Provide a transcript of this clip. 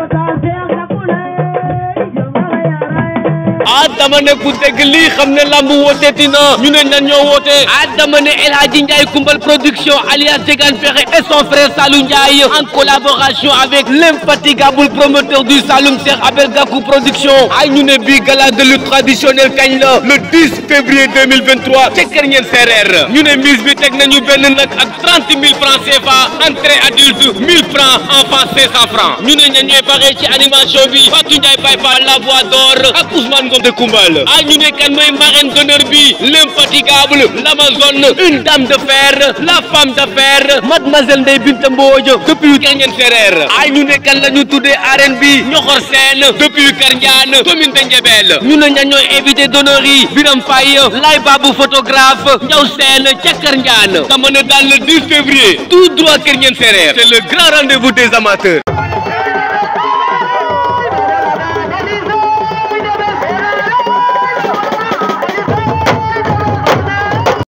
ah dama ne ku dégg lii xam ne lamb wooteeti na ñu ne ñan ñoo woote ah dama ne El Hadji Ndiaye Koumbal production alias Diegane Ferré et son frère Salou Ndiaye en collaboration avec l'infatigable promoteur du Saloum Cheikh Abel Gakou production ay ñu ne bii gala de lutte traditionnelle kañ la le 10 février 2023 ca Kër Ñeen Sereer ñu ne mise bi teg nañu benn nag ak 30 000 francs CFA entrée adulte 1000 francs enfant 500 francs ñu ne ñan ñooy paree ci animation bi Fatou Ndiaye Baye Fall la voix d'or ak Ousmane Ngom de Koumbal ah ñu ne kan mooy marraine d'honneur bi l'infatigable l'Amazone une dame de fer la femme de fer mademoiselle Ndeye Binta Mbodj depuis Kër Ñeen Sereer ah ñu ne kan la ñu tuddee arène bi ñoxor seen depuis Kër Ndiane commune de Ndiébel ñu ne ñan ñooy invité d'honneur yi Biram Faye Lay Babou photographe Ndiaw Sène ca Kër Ndiane dama ne daal le 10 février tout droit Kër Ñeen Sereer c'est le grand rendez-vous des amateurs